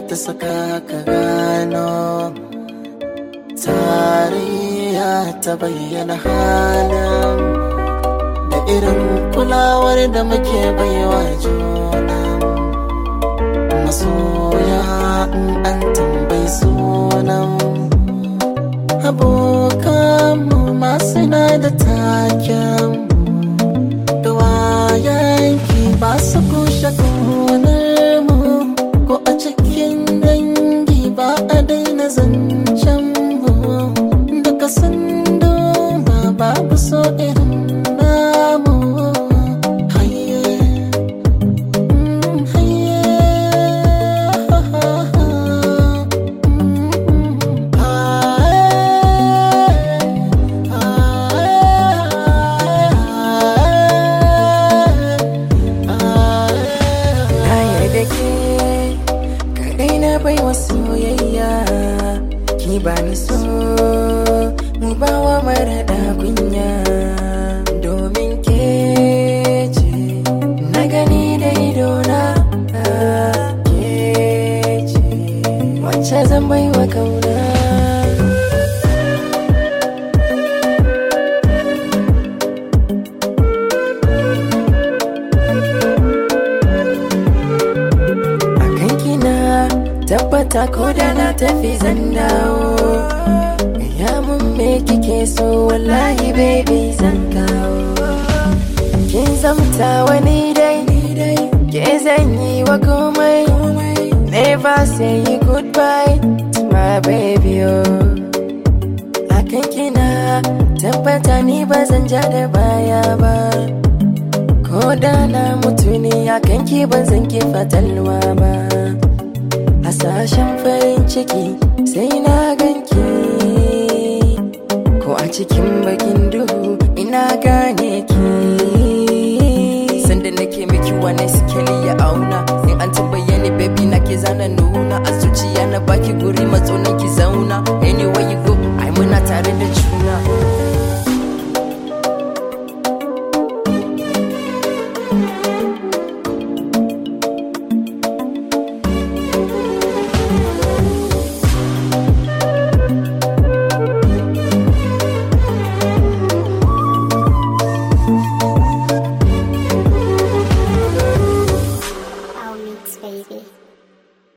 ta saka ka gano tarayya ta bayyana halin da irin kulawar da muke baiwa juna masoya in an tambayi sunan abokanmu masu na da taken da wayanki ba su kushe kaunar mu ko a cikin dangi ba a daina zancen mu duka sun duba babu so irin namu haye mm, haye mm, Na yarda ke kadai na bai wa soyayya ki ba ni so mu ba wa marada kunya domin ke ce na gani da idona ke ce wacce zan bai wa kauna akan kina tabbata ko da na tafi zan dawo ya mun me kike so wallahi baby zan kawo kin zamta wani dai ke zan yi wa komai never say goodbye to my baby oh akan kina tabbata ni ba zan ja da baya ba ko da na mutu ne akan ki ban zan ki fatalwa ba hasashen farin ciki sai na ganki ko a cikin bakin duhu ina gane ki sanda nake miki wani sikeli ya auna in an tambaye ni baby na ke zana nuna a zuciya na baki guri matsunan ki zauna anyway you go ai muna tare da juna